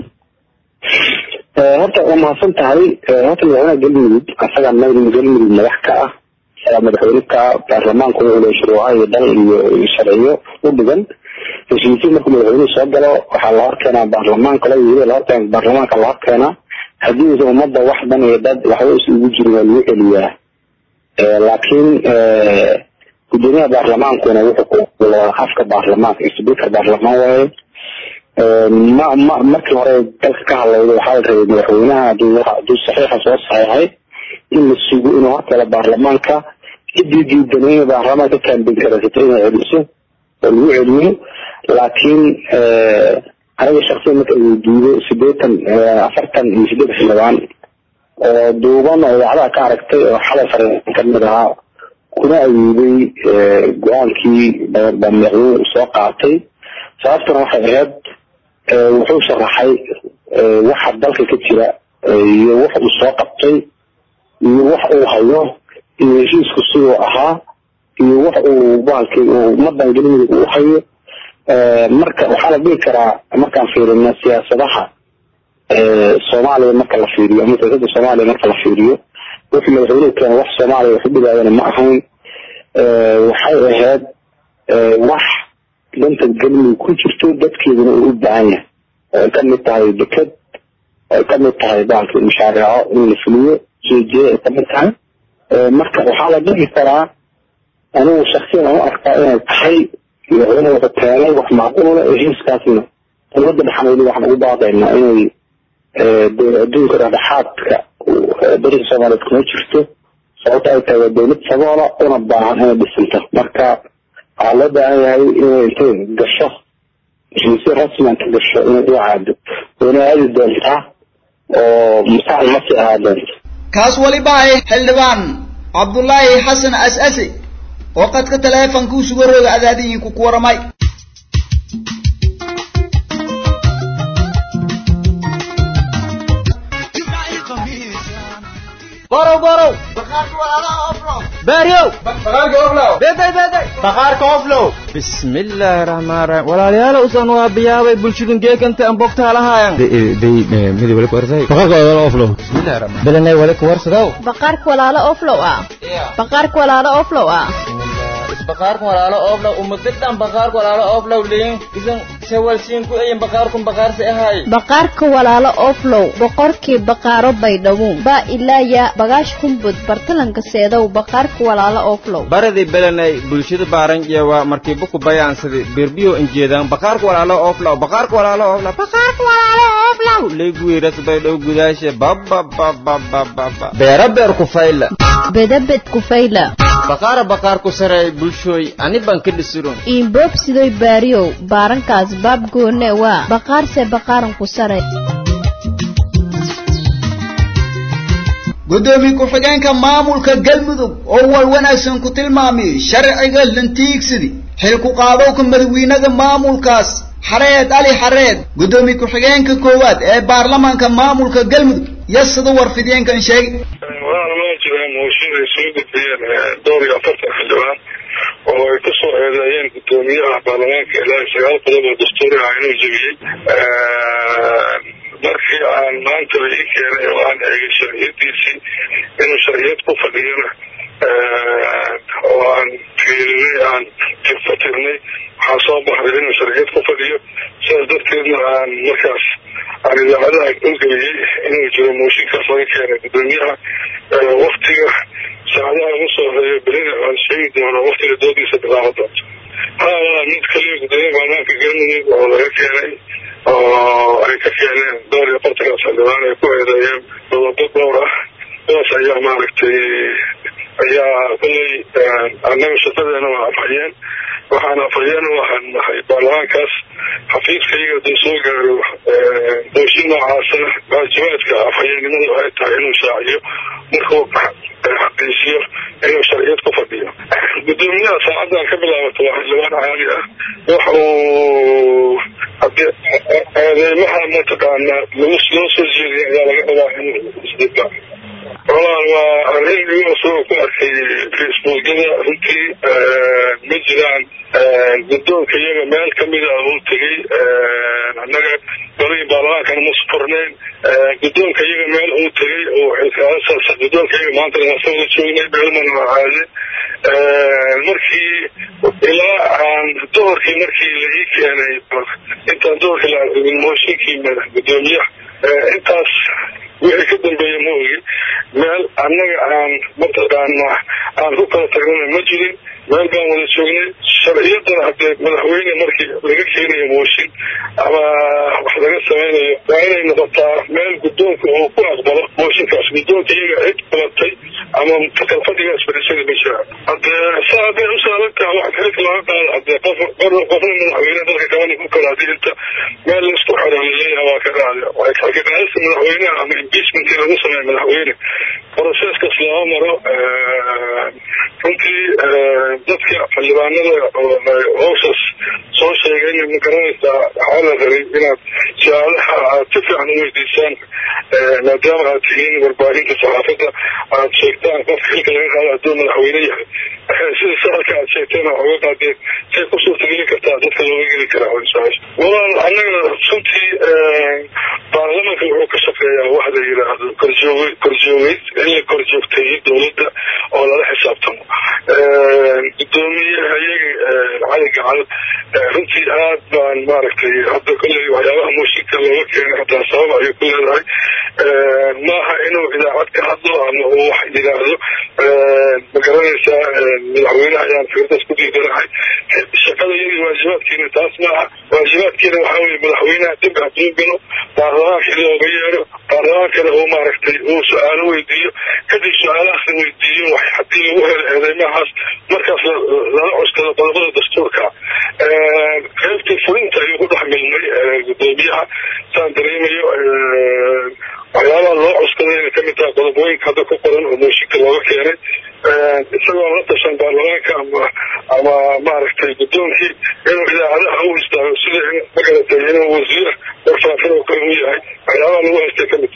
horta waa mahadsan tahay horta madaxweynaha galmudug asaga galmudug madax ka ah ayaa madaxweyne ka baarlamaanku wuxuu leeyahay shuruuca iyo dal iyo sharciyo u dhigan heshiisyo markuu madaxweynuhu soo galo waxaa la horkeenaa baarlamaanka la yiri la horkeen baarlamaanka la horkeenaa haddii uusan ummadda wax dan iyo dad waxba is ugu jirin waa lagu celiyaa laakiin gudoomiyaha baarlamaankuna wuxuu afka baarlamaanka speaker baarlamaan waaye ma ma markii hore dalka ka hadlayda waxaa la rabay madaxweynaha haduu haduu saxiixa soo saxeexay in la sugo inuu horkala baarlamaanka ciddii diidanayna baarlamaanka kaambin karasato inay celiso oo lagu celiyo laakiin aniga shaksiyan marka uu diido sideetan afartan iyo sideed xildhibaan oo duuban oo idaacadaha ka aragtay oo xalay fariin kamid ahaa kuna ayiiday go-aankii madaxweynuhu soo qaatay sababtuna waxay ahayd wuxuu sharaxay waxa dalka ka jira iyo wax uu soo qabtay iyo wax uu hayo iyo heshiisku siduu ahaa iyo wax uu bahalkii ummadan galmudug u hayo marka waxaa la dhihi karaa markaan fiirino siyaasadaha soomaaliya marka la fiiriyo ama siyaasadda soomaaliya marka la fiiriyo wuxuu madaxweynuhu keena wax soomaaliya wax u dhigaayana ma ahayn waxay ahayd wax danta galmudug ku jirto dadkeeduna uu u baahan yahay ay ka mid tahay deked ay ka mid tahay bahalkii mashaariico in la fuliyo jeejeeda ay ka mid tahay marka waxaa la dhihi karaa anigu shaksiyan aan u arkaa inay tahay madaxweyne wuxuu keenay wax macquula heshiiskaasna dowladda dhexameyd waxaan ugu baaqaynaa inay adduunka dhexdhexaadka bariga soomaaliyeed kuma jirto sababta ay tahay waa dowlad saboola una baahan inay dhisanto marka waxaa loo baahan yahay inay intay gasho heshiisyo rasmi inta gasho inay u caado wayna aadi doontaa oo musaal ma sii ahaa doonto kaas waliba ay xildhibaan cabdullaahi xasan as-asi oo qadka taleefonka u suga rooga adaadiyiinku ku waramay borow borow baaryow beday beday baqaarka oflow bismillaahi raxmaan raxiim walaalayaal usan waa biyaabay bulshadun geekanta aan bogtaa lahaayan midi wali kuwarsay baqaarka walaalo oflow bismillaahi raxmaan belanay wali kuwarsadow baqaarka walaalo oflow ah baqaarka walaalo oflow ah baqaarkun walaalo ooblaw umadadhan baqaarku walaalo ooblaw leyin isan sawalsiin ku eyin baqaarkun baqaarsi ahay baqaarka walaalo oflow boqorkii baqaaro baydhabo baa ilaaya bagaash kumbud bartalanka seedow baqaarka walaalo oflow baradii belenay bulshada baaranjeewa markii buku bayaansadi birbiyo injeedaan baqaarka walaalo ooflaw baqaarka walaalo ooflaw baqaarka walaalo ooflaw leeguwiras baydhow gudaashe bababababababa beera beer ku fayla bedabed kufayla baqaara baqaar ku sareey bulshooy ani baan ka dhisiron iinboob sidoy baariyow baarankaas baab goone waa baqaarse baqaaran ku sare gudoomiye ku-xigeenka maamulka galmudug oo wal wanaagsan ku tilmaamay sharciga lantiigsidi xilku qaadowka madawiinaha maamulkaas xareed ali xareed gudoomiye ku-xigeenka koowaad ee baarlamaanka maamulka galmudug yasada warfideenkan sheegay waxaana ma jiraan mooshin ay soo gudbiyeen dhowr iyo afartan xildhibaan oo ay kusoo eedeeyeen gudoomiyaha baarlamaanka ilaa sagaal qodob oo dastuuri ah inuu jebiyey markii aan maanta la ii keenay oo aan eegay sharciyadiisii inuu sharciyad ku fadhiyona oo aan fiirinay aan tirfatirnay waxaa soo baxday inuu sharciyad ku fadhiyo sidaas darteedna aan markaas aan idaacadaha ugeliyey inuu jiro mooshinkaas laga keenay gudoomiyaha waktiga saacadaha ugu soo horeeya berina aan sheegi doono waktiga doodiisa bilaaban doonto haa mid kaliya gudoomiyaha baarlamaanka galmudug oo laga keenay oo ay ka keeneen dhowr iyo afartankaas xildhibaan ay ku eedeeyeen dodobad dhowr ah kuwaas ayaa maaragtay ayaa kulley annaga shaqadeena waa afhayeen waxaan afhayeen u ahaan nahay baarlamaankaas xafiiskayga haduu soo gaaro mooshin noocaasana waajibaadka afhayeennimadu ay tahay inuu shaaciyo markuu xaqiijiyo inuu sharciyad ku fadhiyo gudoomiyaha saacaddan ka bilaabato waa xildhibaan caali ah wax uu hadii eedeymaha mataqaana lagu loo soo jeediyay ayaa laga rabaa inuu isdifaac walaal waa arrin igu soo ku arkay facebookyada runtii ma jiraan guddoonka iyaga meel kamida uu tegey annaga golihii baarlamaankana ma sufurnayn guddoonka iyaga meel uu tegey oo xilkaasas guddoonka iyaga maanta nasawda joognay beelmana caade markii ilaa aan doorkii markii la ii keenay intaan doorkii la argin mooshinkii gudoomiyaha intaas wixii ka dambeeya ma ogi meel annaga aan mataqaana aan ku kala tagnana ma jirin meel baan wada joognay sharciyadan haddee madaxweyne markii laga keenayo mooshin ama wax laga samaynayo waa inay noqotaa meel guddoonka uu ku aqbalo mooshinkaas guddoonka iyaga cid qabatay ama takalfadhigaas fadhiisada ma jiraan haddee saa hadday u saarantaha wax xilka laga qaado haddee qof qofna madaxweyne dalka kalena ku kala hadii inta meel laisku xiro laleeyaha waa ka qaade xilka qaadista madaxweynaha ama impeachmentkii lagu sameeyo madaxweyne proceskaas lama maro runtii dadka xildhibaanada howshaas soo sheegay in ma garanaysaa waxaa la rabay inaad su-aalaha aad si fiican u weydiisaan maadaama aad tihiin warbaahinta saxaafadda aad sheegtaan qofka xilka laga qaado hadduu madaxweyne yahay sida sahalka aad sheegteen oo oga qaadeen say ku suurtageli kartaa dadka looga geli karaa su-aasha walaal annaga runtii baarlamanka wuxuu ka shaqeeyaa wax la yidhaahdo korjoog korjoogeyd in la korjoogteeyo dowladda oo lala xisaabtamo gudoomiyaha iyaga cali gacal runtii aad baan maaragtay hadda kolley waxyaabaha mooshinka looga keenay hataa sabab ayay ku leedahay maaha inuu idaacad ka hadlo ama uu wax yidhaahdo ma garanaysaa madaxweynaha ayaan fikradaas ku diidanahay shaqada iyadii waajibaadkiina taas maaha waajibaadkiina waxaa weye madaxweynaha dib hadduu galo baarlamaanka looga yeero baarlamaankana uu maaragtay uu su-aalo weydiiyo kadib su-aalahaas la weydiiyo wax haddii lagu helo eedeymahaas markaas lala cuskado qodobada dastuurka qaybtii fulinta ayuu ku dhex milmay gudoomiyaha saan dareemayo waxyaabaha loo cuskaday inay kamid tahay qodobooyinka hadda ku qoran oo mooshinka looga keenay isagoo la tashan baarlamaanka ama ama maaragtay guddoonkii inuu idaacadaha u istaago sida in magaratay inuu wasiir warfaafin oo kale u yahay waxyaabaha lagu haystay kamid tahay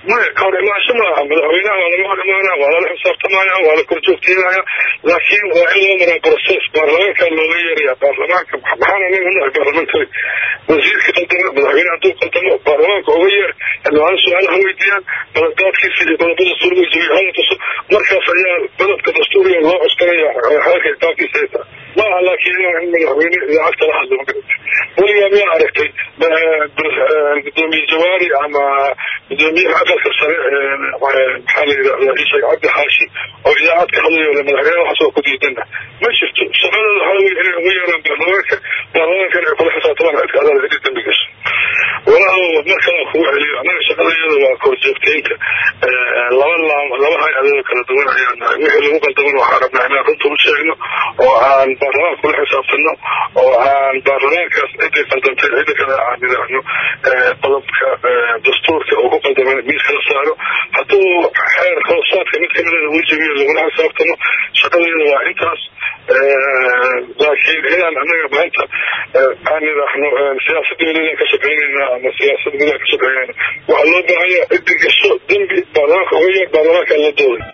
maya ka hor imaansho maaha madaxweynaha waa laga hor imaanaya waa lala xisaabtamaya waa la korjoogteynaya laakiin waa in loo maraa process baarlamaanka looga yeeraya baarlamaanka maxaan anaga unahay baarlamentary wasiirka qaldama madaxweyne hadduu qaldamo baarlamaanka uga yeer xildhibaano su-aalaha weydiiyaan baladaadkiisa iyo qodobada dastuuriga hala tuso markaas ayaa qodobka dastuuriga loo cuskanaya halka xisaabtiisa ay tahay maaha laakiin inaan in madaxweyne idaacadta la hadlo magarata weligaa miyaa aragtay gudoomiye jawaari ama gudoomiyaha aqalka sare maxaa la yidhahdaa ishaeg cabdi xaashi oo idaacad ka hadlayo le madaxweynaha waxaas waa ku diidana ma jirto shaqadooda waxaa wey inay ugu yeeraan baarlamaanka baarlamaankan ay kula xisaabtamaan cidka adaada cidii dambi gasho walaal mar kale kugu celiyo annaga shaqadayada waa korjoogteynta laba laam laba hay-adooda kala duwan ayaan nahay wixii lagu qaldaman waxaan rabnaa inaan runta u sheegno oo aan baarlamaanka kula xisaabtano oo aan baarlamaankaas ciday qaldamtay cidda kale aan idhaahno qodobka dastuurka uu ku qaldaman miiska la saaro hadduu xeer hoosaadka mid kamidana uu jabiyo lagula xisaabtano shaqadayada waa intaas laakiin inaan annaga maanta aan idhaahno siyaasada welidan ka shaqeynayna ama siyaasada gudaha ka shaqeynayna waxaa loo baahanya ciddi gasho dembi baarlamaanka uga yeer baarlamaanka la dooday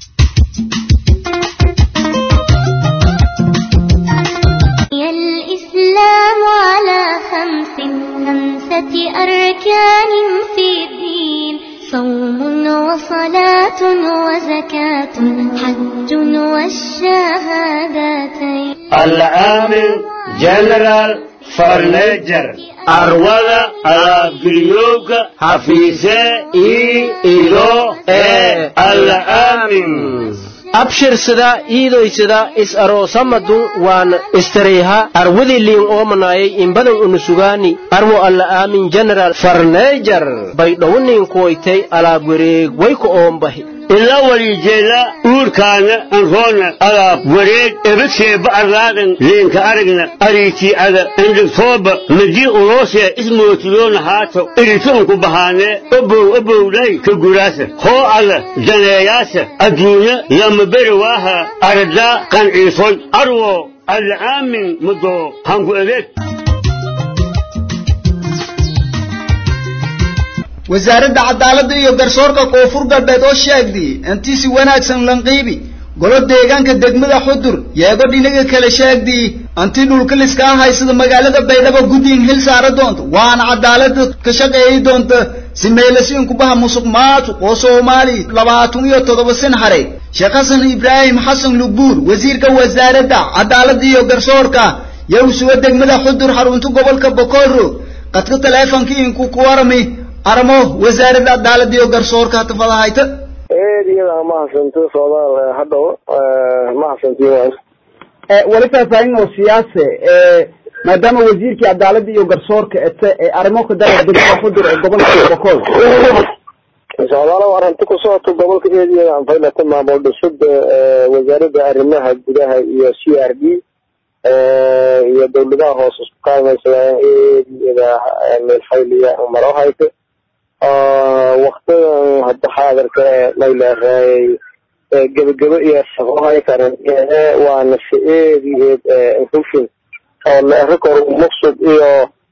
الإسلام على خمس خمسة أركان في الدين صوم وصلاة وزكاة حج والشهادتين العامل جنرال فرنيجر arwada alaabgelyooga hafiise ii ilo ee alaamin abshirsada iidoysada is aroosamadu waan istareyha arwadii liin oomanayay inbadan unusugaani arwo alla aamin general farneejar bay dhowniinkuwaytay alaab wareeg wayku oombahi ila walijeeda uurkaana anroona alaab wareeg ebadseeba arlaadan leenka aragna ariitii'ada andhigtooba madii uloosee ismootiyoona haato iritoonku bahaanee obow obowdhay ka guraasa hoo alla daneeyaasa adduunya lama beri waaha aradaa qanciisoy arwo alcaamin mudoo hanku adeeg wasaaradda cadaaladda iyo garsoorka koonfur galbeed oo sheegday intii si wanaagsan lanqiibi golo deegaanka degmada xudur yeego dhinaga kale sheegday anti dhulkaliska ah haysada magaalada baydhabo guddiin hil saara doonta waana cadaalada ka shaqeeyi doonta si meelasiin kubaha musuq maasuq oo soomaali labaatan iyo toddoba sin haray sheekh xasan ibraahim xasan lugbuur wasiirka wasaaradda cadaaladda iyo garsoorka yow suga degmada xudur xarunta gobolka bokooro qadka taleefonka inku ku warami armo wasaaradda cadaaladda iyo garsoorka hatafadahayta eed iyada mahadsanto soomaal hadhow mahadsantiin weli faahfaahin oo siyaase maadaama wasiirkii cadaaladda iyo garsoorka ete ee arrimo ka dara degmada xudur ee gobolka bokool socdaalo arrinta ku socoto gobolka eediyada anfaylata maamul dhisida wasaaradda arrimaha gudaha iyo c r d iyo dawladaha hoose isku kaalmaysadaan eediyada meelfayliya maro hayta waktidan hadda xaadirka mayleehay gebagebo iyo shaqohay karan waana si eedi eed hufin oo leerikor muqsud iyo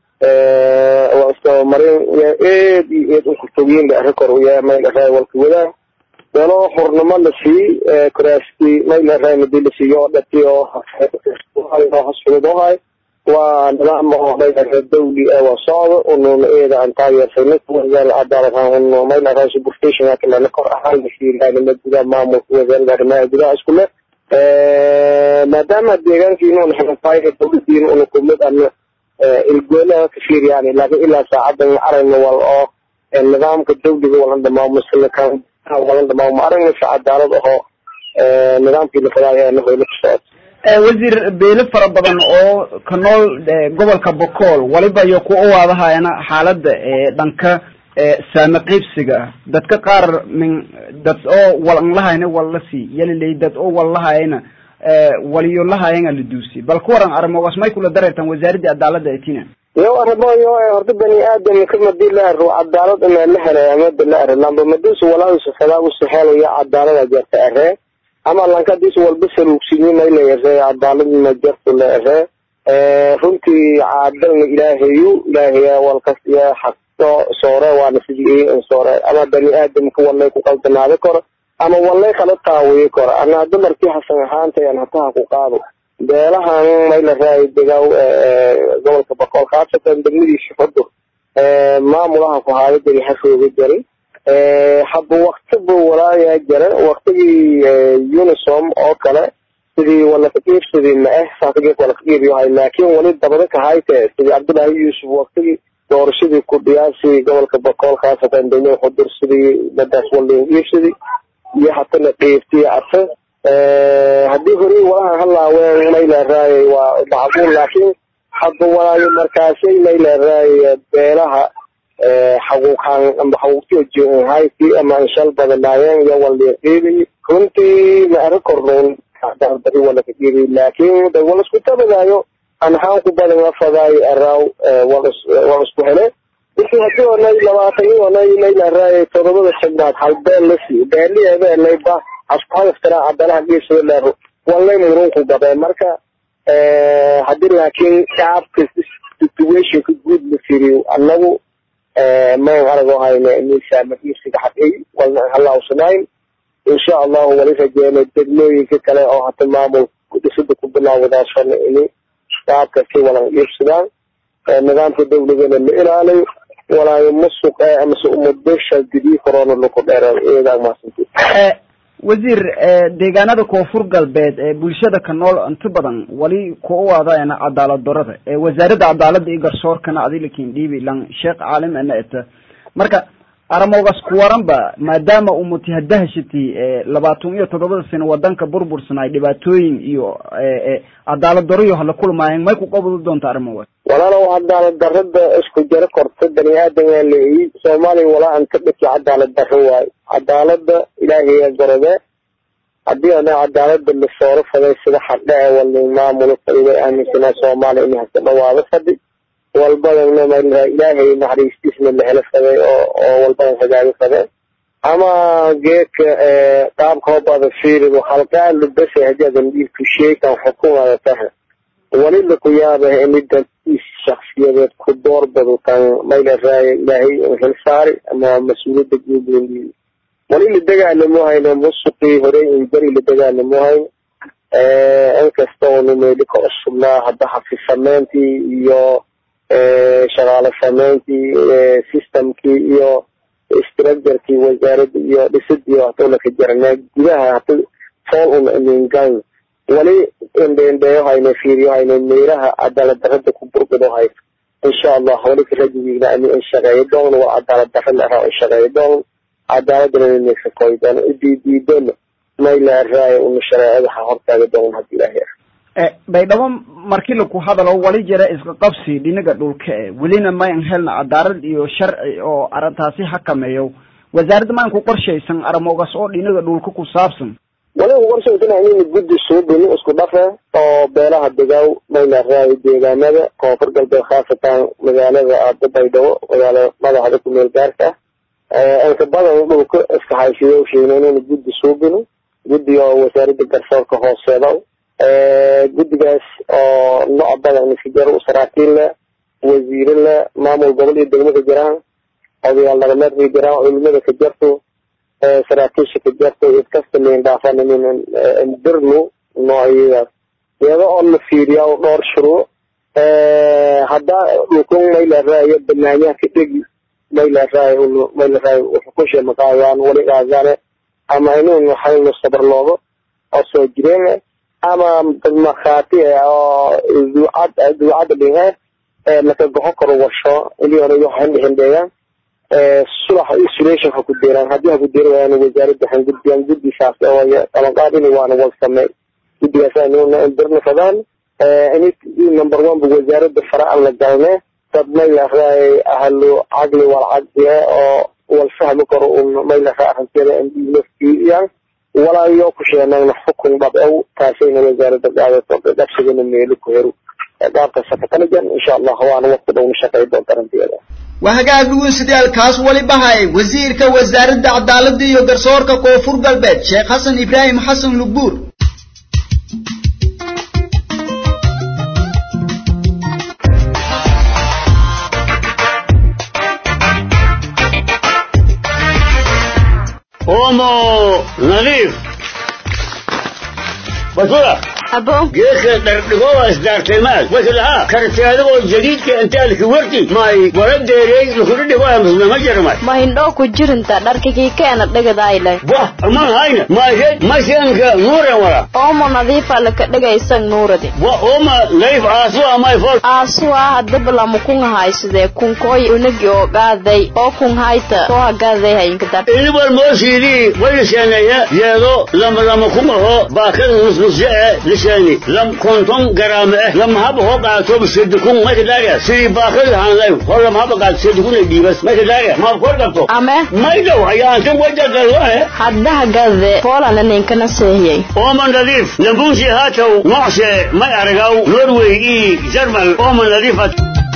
marin eed iyo eed ukurtogiin leerikor mayleehay walka wadaan dalo xurnimo la sii kuraasti mayleehay madi la siiyo oo dhati oo hosfudud waa nidaam oo mayleehay dawli waa socdo ununa eeda aan taageersanay wasaaradda cadaalad unu mayleehay superstation kalena kor ahaan lasiilaanima gudaha maamulka wasaaradda arrimaha gudaha isku leh maadaama deegaankiina una xilafaayo dawladiina una kumid ana ilgoolaha ka fiiriyaan laakiin ilaa saacadan aragna wal oo nidaamka dawliga walan dhamaamo silakan walan dhamaamo aragna si cadaalad ahoo nidaamkii la fadaayo ee nahoyla ku socota wasiir beelo fara badan oo ka nool gobolka bokool waliba iyo ku uwaadahayana xaaladda dhanka saame qiibsiga dadka qaar min dad oo walan lahayna wal la sii yalilay dad oo wal lahayna waliyo lahayana la duusi bal ku waran arrimogaas may kula dareertaan wasaaradda cadaaladda ee tina yo arrimoyo horta bani aadamka madii la aro cadaalad inaa la helay amada la aro lamba madiisu walaasu fadaa usu helayo cadaalada jarta aree ama lankadiis walba saluugsinyi maylayare cadaaladna jartu la ere runtii caadalna ilaahayu ilaahaya walkas iyo xaq soore waana sidii soore ama bani aadamka walay ku qaldanaado karo ama walay kala taawiyi karo ana dumarkii hasan ahaantayan hataha ku qaado beelahan mayla raay degaw gobolka boqol khaasatan degmadiisa xudur maamulaha ku haada jari hashooga jaray haba wakti buu walaayaa jara waktigii unisom oo kale sidii walakaqiibsidii ma eh saasgeek walakaqiibyohay laakiin wali dabada kahayte sidii cabdullaahi yuusuf waktigii doorashadii ku dhiyaasi gobolka boqol khaasatan degmada xudur sidii dadaas walin qiibsidii iyo hatana qiibtiya arte haddii horey walaha halaaween mayla raayay waa macquul laakiin hadda walaayo markaasay mayla raayay beelaha xaquuqaan ama xaquuqtiyo hayti ama inshal badanaayeen iyo waliqiibi runtii ma ara kornoon dardari walaka qiibi laakiin de wal isku tabadaayo anhaan ku badan afadaayo araaw wal isku hele wixii hadii onay labaatan onay mayla raayay todobada xibnaad hal beel la siiyo beeliheebeelayba askuhadaftara cadalaha geesada leero walay murunku gabe marka hadii laakiin shacabka situationka guud la firiyo anagu mayn arago hayne miisaamaiisiga xaqay walna halaawsanayn insha allahu wali rajeena degmooyinka kale oo hata maamul dhisada ku bilaawadaasana ini shacabka si walan iibsadaan nidaamka dawladana la ilaaliyo walaayo musuq amase umadbesha gidii corona laku dheera iyadaa maasantid wasiir deegaanada koonfur galbeed ee bulshada ka nool inta badan wali ku u aadaana cadaalad darada wasaaradda cadaaladda iyo garsoorkana adilikin dhiibi lan sheekh caalim ana eta marka aramogas ku waranba maadaama umati hadahashati labaatan iyo toddobada sano wadanka burbursanay dhibaatooyin iyo cadaalad daro iyo hala kulmaayeen may ku qabadi doonta arrimogaas walaalow cadaalad darada isku jaro korta bani aadamgaa leeyi soomaaliya walaa an ka dhiki cadaalad daro waayo cadaalada ilaahaya gorode hadii ana cadaalada lasooro faday sida xadhece wali maamulo fadida aaminsanaa soomaaliya in hasa dhawaado fadhi walbadana malaa ilaahay naxariistiisna la helo faday oo oo walbadan hagaago fadeen ama geedka qaabka hobada fiirido halqaalo bese hajaadan dhiibku sheekan xukumada taha wali laku yaabah inida shaksiyadeed ku doorbado tan mayla raaya ilaahay hel saari ama mas-uuliyadda guud wali la dagaalamo hayno musuqii horey inberi la dagaalamo hayno inkasta onu meeli ka cusubnaa hadda xafi sameyntii iyo shaqaale sameyntii systemkii iyo structurkii wasaaradda iyo dhisidii haduna ka jarnaa gudaha hada fool un amingan wali indheendheeyo hayno fiiriyo hayno meelaha cadaalad darada ku burgado hayno insha allah wali karajigiigna ani in shaqeeyo doon waa cadaalad dara lahaa in shaqeeyo doon cadaaladana inaysa koy doon idiidiidona mayla raayo una shareecada ha hortaaga doon hadii ilaahay baydhabo markii laku hadalo wali jira iska qabsi dhinaga dhulka e welina mayn helna cadaalad iyo sharci oo arrintaasi xakameeyo wasaaradda mayn ku qorshaysan aramogas oo dhinaga dhulka ku saabsan wali ku qorshaysan inayna guddi suubini isku dhafe oo beelaha degaaw mayla raayo deegaanada koonfur galbeed khaasatan magaalada aada baydhabo magaala madaxda ku meel gaarka ah inka badan dhulka iska haysiyo sheegna inayna guddi suubini guddi oo wasaaradda garsoorka hooseeda guddigaas oo nooc badan iska jaro saraakiil leh wasiire leh maamul gobol iyo degmo ka jiraan odayaal dhaqameed ka jiraan culimada ka jarto saraakiisha ka jarto id kasta lain dhaafan dirnu noocyadaas iyada oo la fiiriya dhowr shuruuc haddaa dhulkun mayla raayo banaanyaha ka dhegi mayla raayo mayla raayo xukusha maqaayaan wali qaadane ama inuu xalno sabar loogo oo soo jireen ama dad markhaati oo duucad duucada dhinhe laka goxo karo washo iliona waxan dhixindheeyaan sulax isolation ha ku deeraan haddii ha ku deeri waayaan wasaaradda waxaan gudbiyaan guddisaas oo qabanqaadini waana wal samey guddigaas anuna dirna fadaan ini number one bu wasaaradda fara aan la galne dad maylahay ahlu caqli wal caqliye oo wal fahmi karo un maylaha arrinteeda naftiiyaan walaayo ku sheenayna xukun dhabcow taasayna wasaaradda qaadato dhabsigana meelo ku hero qaabka sakatanajan insha allah waana waqti dhowna shaqay doonta arrinteeda waa hagaag dhugunsidaalkaas waliba haye wasiirka wasaaradda cadaaladda iyo garsoorka koonfur galbeed sheekh xasan ibraahim xasan lugbuur oomo nadiif basura abo geedka dhardhigooba isdaartay maad wayka lahaa karti adigoo jadiidka intaalki warti may wara deerey lukudhi dhigoya musnama jarmay ma hindhoo ku jirinta dharkikii keena dhigadayle wah aman hayna maysed mashanka nuuren wara oomo nadiifa laka dhigaysan nuuradi wa ooma nadiif aasu amay fol aasuwa hadaba lama kun haysidee kunkooy unagi oo gaaday oo kun hayta soo hagaaday hayinka dar inibal moosiidii wayliseeneeya yeedo lama lama kumaho baakada nusnusye eh lisheeni lam konton garaame eh lama haba hoo qaato sedikun mayka daariya sidii baakada hanlay hor lama haba qaato sedikun ay dhiibas mayka daariya maad kor qabto ame maydow ayaantan wajagalwae hadda hagaade poolana ninkana seehiyey ooman nadiif lambuusi haatow noocse may aragaw norway ii jarmal ooman nadiifat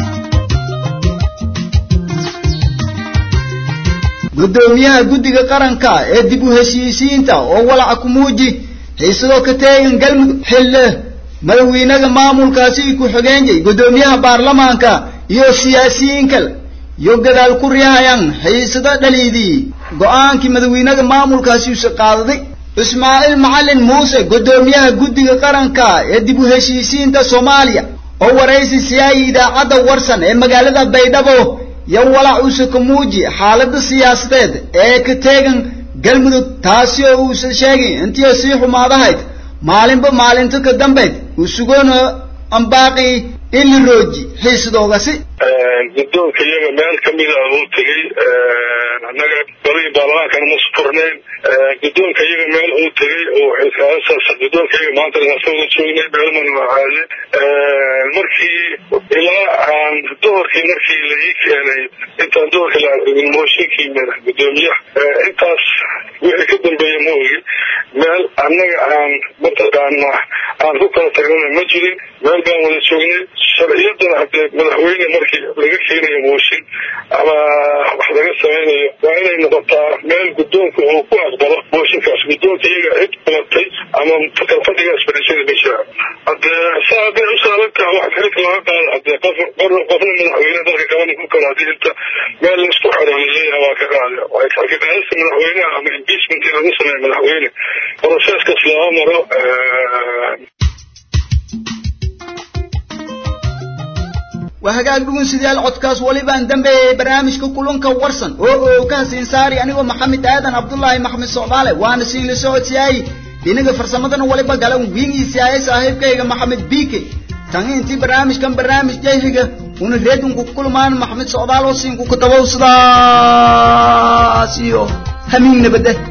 guddoomiyaha guddiga qaranka ee dib u heshiisiinta oo walaca ku muuji xiisadoo ka teegan galmudug xille madaxweynaha maamulkaasi ku-xigeenyay guddoomiyaha baarlamaanka iyo siyaasiyiin kale iyo gadaal ku riyahayan xiisado dhaliidii go-aankii madaxweynaha maamulkaasi usa qaadaday ismaaciil macalin muuse guddoomiyaha guddiga qaranka ee dib u heshiisiinta soomaaliya oo waraysi siyaayay idaacadda warsan ee magaalada baydhabo iyo walac uuse ka muuji xaaladda siyaasadeed ee ka teegan galmudug taasi oo uusan sheegin intii sii xumaadahayd maalinba maalinta ka dambayd uu sugoona ambaaqi in la rooji xiisadoogasi guddoonka iyaga meel kamida uu tegey annaga golihii baarlamaankana ma sufurnayn guddoonka iyaga meel uu tegey oo guddoonka iyaga maanta asagoo joognay beelmana ahaade markii ilaa aan duhurkii markii la ii keenay intaan duhurka la argin mooshinkii guddoomiyaha intaas wixii ka dambeeya ma ogi meel annaga aan mataqaana aan ku kala tagnana ma jirin meel baan wada joognay sharciyadan hadee madaxweyne markii laga keenayo mooshin ama wax laga samaynayo waa inay noqotaa meel guddoonka uu ku aqbalo mooshinkaas guddoonka iyaga cid qabatay ama kalfadhigaas fadhiisada ma jira hadee saa hadday u saalantaha wax xilka laga qaada hadee qof qofna madaxweyne dalka kaban ku kala hadii inta meel laisku xero laleeyahay waa ka qaada xilka qaadista madaxweynaha ama impeachment in lagu sameeyo madaxweyne proceskaas lama maro waa hagaag dhugunsidayaal codkaas walibaan dambeeyay barnaamijka kulanka warsan oo oo ka hasiin saari anigoo maxamed aadan cabdullaahi maxmed socdaale waana siin la socodsiyaayey dhinaga farsamadana waliba galan wiingiisiyaayay saaxiibkayga maxamed biike tan intii barnaamijkan barnaamij jayhiga una reedunku kulmaan maxmed socdaal oo siinku kutabow sidaas iyo hamiin nabadeh